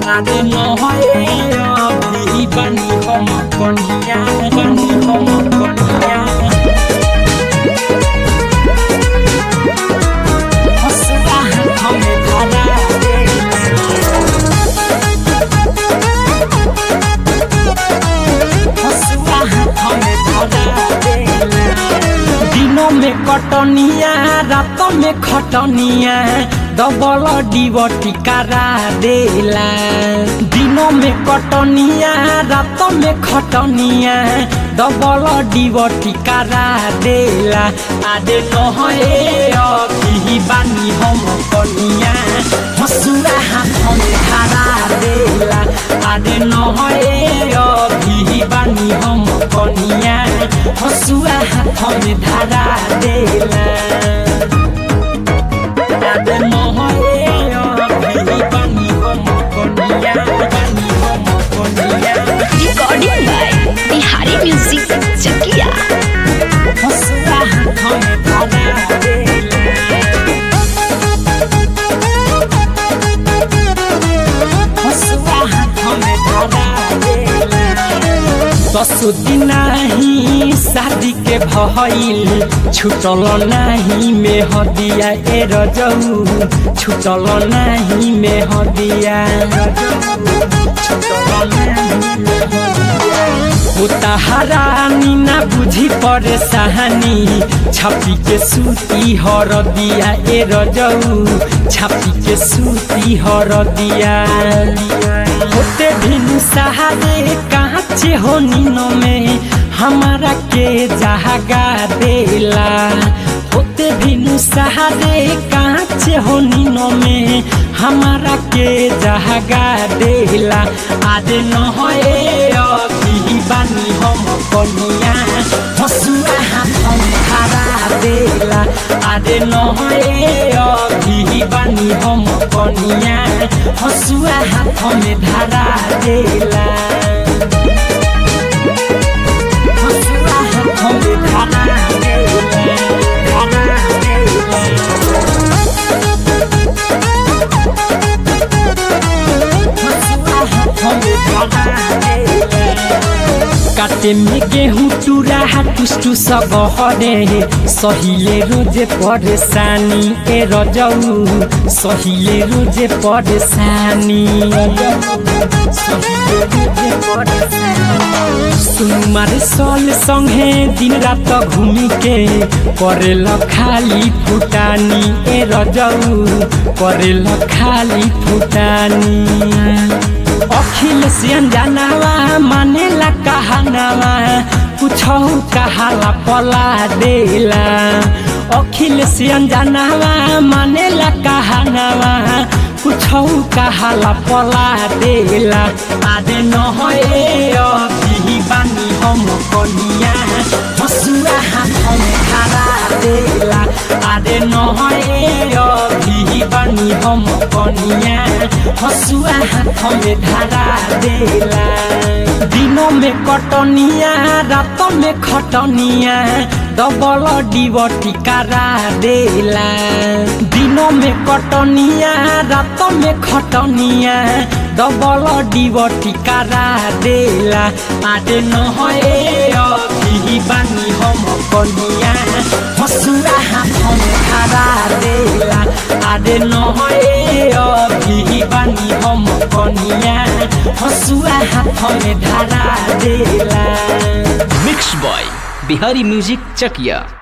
आदे नहए अभी बानी हम कनिया बानी हम कनिया हसुआ हमें धरा हसुआ हमें धरा दिनों में कटनिया रातों में खटनिया डबल डिबटी करा देला दिनों में कटनिया रातों में खटनिया डबल डिबटी करा देला आदे नहे अभी बानी हम कनिया हसुआ हाथ में धरा देला आदे नहे अभी बानी हम कनिया हसुआ हाथ में धरा देला आदे नहे अभी बानी हम कनिया बानी हम कनिया Recording by Bihari Music Chakia. हसुआ हाथ में धरा देला हसुआ हाथ में धरा देला दस दिन ही शादी के भइल छुटल नाही में हदिया ए रजऊ छुटल नाही में हदिया उताहरानी ना बुझी परेशानी छापी के सूती हर दिया ए रजऊ छापी के सूती हर दिया होते भिनु सहारे काचे हो नीनो में हमारा के जहागा देला होते भिनु सहारे काचे हो नीनो में हमारा के जहागा देला आदे नहे अभी बानी हम कनिया हसुआ हाथ में खड़ा देला आदे नहे अभी बानी हम कनिया हसुआ हाथ में धरा देला हसुआ हाथ में धरा देला धरा देला काटे में गेहूँ टूरा टुस्टू सब हरे सहिले रोजे परेशानी ए रजऊ सहिले रोजे परेशानी सुमार सल संगे दिन रात घूमी के करेल खाली फुटानी ए रजऊ करेल खाली फुटानी अखिल सियन जानवा मानेला कहनावा कुछ कहाला पला देला अखिल सियन जानवा मानेला कहनावा कुछ कहाला पला देला आदे नहे अभी बानी हम कनिया हसुआ हाथ में खड़ा देला आदे नहे अभी बानी हम कनिया हसुआ हाथ में धरा देला दिनों में कटनिया रातों में खटनिया डबल डिबटी करा देला दिनों में कटनिया रातों में खटनिया डबल डिबटी करा देला आदे नहे अभी बानी हम कनिया हसुआ हाथ में धरा देला आदे नहे अभी बानी हम कनिया हसुआ हाथ में धरा देला mix by Bihari music Chakiya